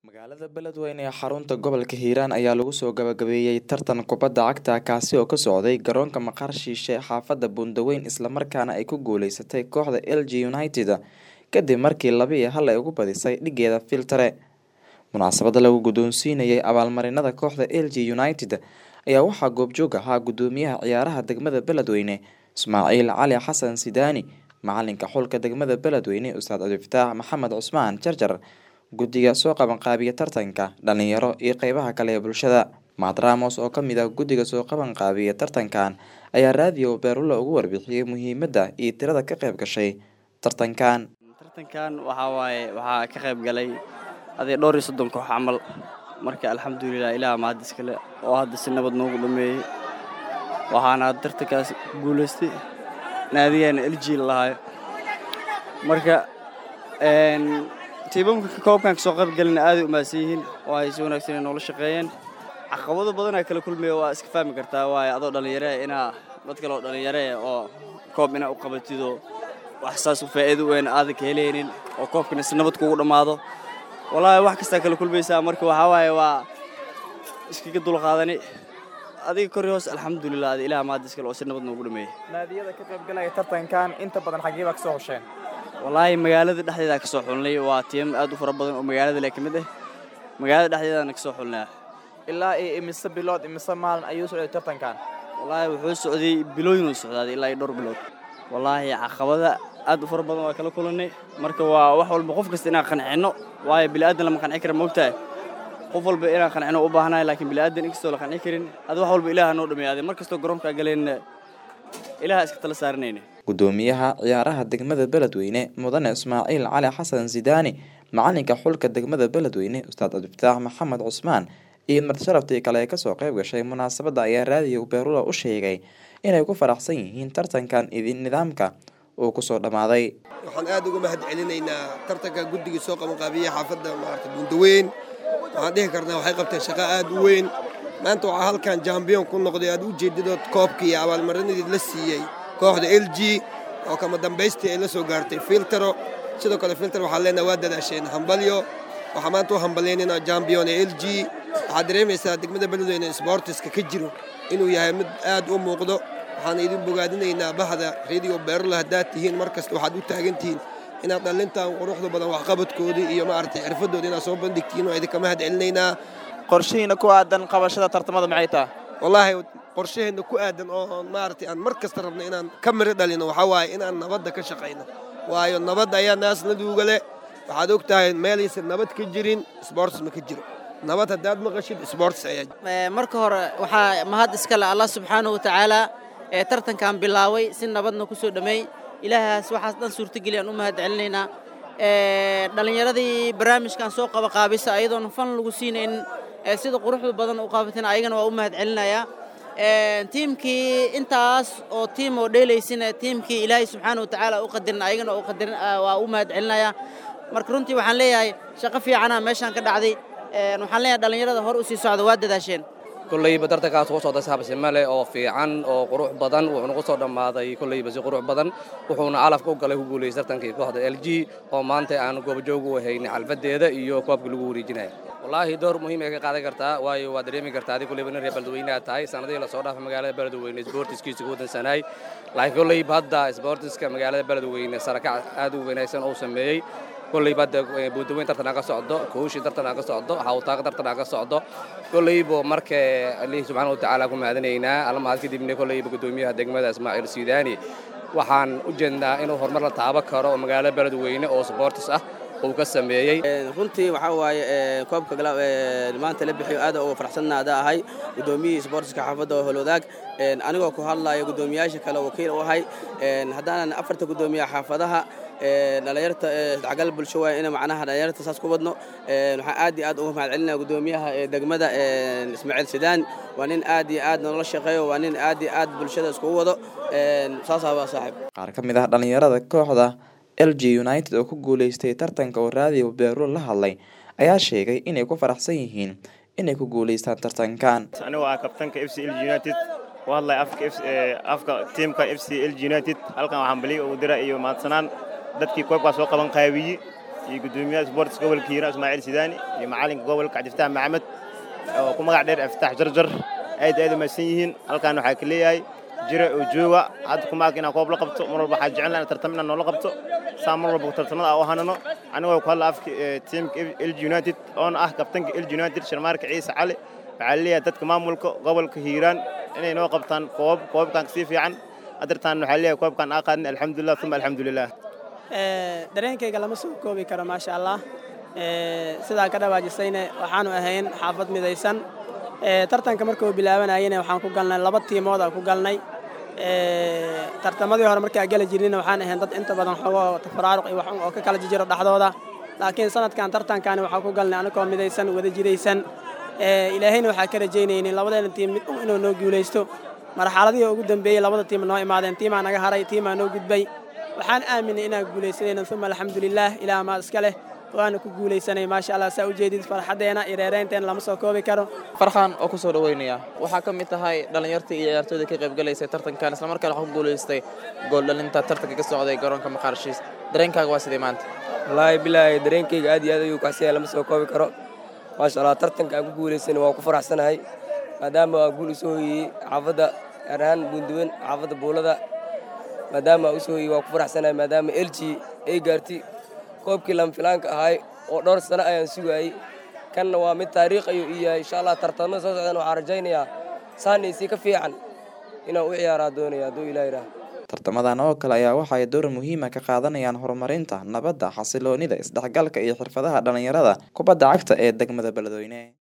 magaalada beledweyne ee xarunta gobolka hiiraan ayaa lagu soo gabagabeeyey tartan kubadda cagta kaasi oo ka socday garoonka maqaar shiishe xaafadda buundaweyn islamarkaana ay ku guuleysatay kooxda l g united kadib markii laba iyo hal ay ugu badisay dhigeeda filtare munaasabada lagu guddoonsiinayay abaalmarinada kooxda l g united ayaa waxaa goobjoog ahaa guddoomiyaha ciyaaraha degmada beledweyne ismaaciil cali xasan sidaani macalinka xulka degmada beledweyne ustaad cabdifataax maxamed cusmaan jarjar guddiga soo qabanqaabiya tartanka dhalinyaro iyo qeybaha kale ee bulshada maad ramos oo kamid ah guddiga soo qabanqaabiya tartankan ayaa raadiyo beerulla ugu warbixiyey muhiimadda iyo tirada ka qeyb gashay tartankan tartankan waxaa waaye waxaa ka qayb galay aday dhowr iyo soddon koox camal marka alxamdulilah ilaah mahad iskale oo hadda si nabad noogu dhameeyey waxaana tartankaas guulaystay naadigeena elji lalahayo marka tiimamka koobkan kasoo qaybgalina aaday u mahadsan yihiin oo ay si wanaagsan noola shaqeeyeen caqabado badanaa kala kulmaya waa iska fahmi kartaa waaye adoo dhallinyare inaa dad kale oo dhallinyare oo koob inaa u qabatido wax saas u faa'iido weyn aadan ka helaynin oo koobkana si nabad kugu dhammaado wallaahi wax kastaa kala kulmaysaa marka waxaa waaye waa iskaga dulqaadani adiga kori hoos alxamdulilah ada ilaah maadis kale oo si nabad noogu dhameeyey naadiyada ka qaybgalaya tartankan inta badan xaggee baa ka soo hosheen wallaahi magaalada dhexdeeda ka soo xulnay waa tiim aad u fara badan oo magaalada le ka mid ah magaalada dhexdeedana ka soo xulnay ilaa iyo imise bilood imise maalin ayuu socday tartankan wallaahi wuxuu socday bilooyin uu socdaaday ilaa iyo dhowr bilood wallaahi caqabada aad u fara badan waa kala kulannay marka waa wax walba qof kasta inaan qancinno waayo bini'aadan lama qanci kara moogtahay qof walba inaan qancino u baahanahay laakiin bini'aadan inkastoo la qanci karin adi wax walba ilaaha noo dhameeyaaday mar kastoo garoonkaa galayna ilaaha iska tala saaranayna guddoomiyaha ciyaaraha degmada beledweyne mudane ismaaciil cali xasan sidaani macalinka xulka degmada beledweyne ustaad cabdifataax maxamed cusmaan iyo martisharaftii kale ee kasoo qayb gashay munaasabadda ayaa raadiyo beerula u sheegay inay ku faraxsan yihiin tartankan idin nidaamka uu kusoo dhammaaday waxaan aad uga mahad celinaynaa tartanka guddigii soo qabanqaabiyey xaafadda maarata buundaweyn waxaan dhihi karnaa waxay qabteen shaqo aad u weyn maanta waxaa halkan jambiyon ku noqday aad u jeedidood koobkii iyo abaalmarinadii la siiyey kooxda l g oo kama dambaystii ay la soo gaartay filtero sidoo kale filter waxaan leenaha waa dadaasheen hambalyo waxaa maanta u hambalyaynayna jambiyon ee l g waxaad dareemaysaa degmada beledweyne sboortiska ka jiro inuu yahay mid aad u muuqdo waxaan idin bogaadinaynaa bahda radio beerula haddaad tihiin mar kasta waxaad u taagan tihiin inaad dhallintan quruxda badan waxqabadkoodii iyo maaragtay xirfadooda inaad soo bandhigtiin waa idinka mahad celinaynaa qorshihiina ku aadan qabashada tartamada maxay taha wallaahi qorshaheenna ku aadan oo maaragtay aan mar kasta rabno inaan ka miro dhalino waxaa waaye inaan nabadda ka shaqayno waayo nabadda ayaa naasnaduuga leh waxaad og tahay meelaysan nabad ka jirin sboorts ma ka jiro nabad haddaad maqashid sboorts ayaa marka hore waxaa mahad iska le allah subxaanahu wa tacaala ee tartankan bilaaway si nabadna ku soo dhammeey ilaahaas waxaas dhan suurtageli aan u mahad celinaynaa dhallinyaradii barnaamijkan soo qabaqaabisa ayadoona fan lagu siinayn sida quruxda badan u qaabateen ayagana waa u mahad celinayaa tiimkii intaas oo tiim oo dheelaysina tiimkii ilaahay subxaana wa tacaala u qadirin ayagana u qadirin waa u mahad celinayaa marka runtii waxaan leeyahay shaqo fiicana meeshaan ka dhacday waxaan leeyahay dhallinyarada hor u sii socda waa dadaasheen kollayba tartankaas ugu socday saxabsime leh oo fiican oo qurux badan wuxuuna ku soo dhammaaday kollayba si qurux badan wuxuuna calafka u galay ku guulaystay tartankii kooxda l g oo maanta aan goobajoog u haynay xalfadeeda iyo koobkii lagu wareejinaya wallaahi door muhiim ay ka qaadan kartaa waayo waa dareemi kartaa adig kollayba nin reer beledweynaha tahay sanadihii lasoo dhaafay magaalada beledweyne sboortiskiisa ku wadansanaay laakiin kollayba hadda sboortiska magaalada beledweyne sarakac aad u wanaagsan uu sameeyey kollayba hadda buundaweyn tartan aan ka socdo kooshi tartan aan ka socdo hawtaaq tartan aan ka socdo kollayba marka alihi subxaana wa tacaala ku mahadinaynaa almahad kadibna kollayba guddoomiyaha degmada ismaaciil sidaani waxaan u jeednaa inuu horumar la taaban karo oo magaalada beledweyne oo sboortis ah uu ka sameeyey runtii waxaa waaye koobka maanta la bixiyo aad uga faraxsannaada ahay guddoomiyihii sboortiska xaafadda oo holwadaag anigoo ku hadlaya guddoomiyaasha kale wakiil u ahay haddaanan afarta guddoomiyaha xaafadaha dhalinyarta isdhexgal bulsho waay ina macnaha dhalinyarta saas ku wadno waxaan aad iyo aad uga mahad celinaya guddoomiyaha degmada ismaaciil sidaan waa nin aad iyo aad noola shaqeeyo waa nin aad iyo aad bulshada iskugu wado saasaa waa saaxiib qaar ka mid ah dhallinyarada kooxda l g united oo ku guuleystay tartanka oo raadiyo beeruul la hadlay ayaa sheegay inay ku faraxsan yihiin inay ku guuleystaan tartankan anigoo ah kabtanka f c l united u hadlay afka tiimka f c l united halkan waxaan bali ugu dira iyo mahadsanaan dadkii koobkaa soo qaban qaabiyey iyo guddoomiyaha sports gobolka hiiraan ismaaciil sidaani iyo macalinka gobolka cabdifataax maxamed oo ku magac dheer aftaax jarjar aad aad u mahadsan yihiin halkaan waxaa ka leeyahay jira oo jooga hadda kuma arka inaan koob la qabto mar walba waxaa jecel inaan tartamo inaan noola qabto saa mar walba tartamada aan u hanano anigoo ku hadla afka tiimka LG United oona ah kabtanka LG United Sharmaarka Ciise Cali waxaa leeyahay dadka maamulka gobolka Hiiraan inay noo qabtaan koob koobkan si fiican adartaan waxaa leeyahay koobkan aan qaadnay alxamdulillah thumma alxamdulillah dareenkayga lama soo koobi karo maasha allah sidaa ka dhawaajisayne waxaanu ahayn xaafad midaysan tartanka markuu bilaabanayena waxaan ku galnay laba tiimood aan ku galnay tartamadii hore markaa gala jirnina waxaan ahayn dad inta badan xogo tafaraaruq iyo wax oo ka kala jijiro dhexdooda laakiin sanadkan tartankaani waxaan ku galnay anagoo midaysan wada jiraysan ilaahayna waxaa ka rajaynaynin labadeena tiim mid un inuu noo guulaysto marxaladihii ugu dambeeyey labada tiim noo imaadeen tiimaa naga haray tiimaa noo gudbay waxaan aaminay inaan guulaysanayna uma alxamdulilaah ilaah maad iska leh waana ku guulaysanay maasha allah saa ujeedid farxaddeena iyo reereynteena lama soo koobi karo farxaan oo ku soo dhaweynaya waxaa ka mid tahay dhallinyartii iyo ciyaartooyda ka qaybgalaysay tartankan islamarkaana waxaa ku guulaystay gooldhalinta tartanka ka socday garoonka maqaarshiis dareenkaaga waa sidee maanta wallaahi bilaahi dareenkayga aad iyo aad ayuu kacsaya lama soo koobi karo maasha allah tartanka aan ku guulaysana waa ku faraxsanahay maadaama waa guul usoo hoyiyey xaafadda gaar ahaan buunduwan xaafadda buulada maadaama usoo hoyiyey waa ku faraxsanahay maadaama elji ay gaartay koobkii lamfilaanka ahay oo dhowr sano ayaan sugaayey kanna waa mid taariikh ayuu ii yahay insha allah tartamada soo socdaan waxaan rajaynayaa saanaysii ka fiican inaan u ciyaaraa doonaya hadduu ilaah yidhaah tartamadan oo kale ayaa waxa ay door muhiima ka qaadanayaan horumarinta nabadda xasiloonida isdhexgalka iyo xirfadaha dhallinyarada kubadda cagta ee degmada beledweyne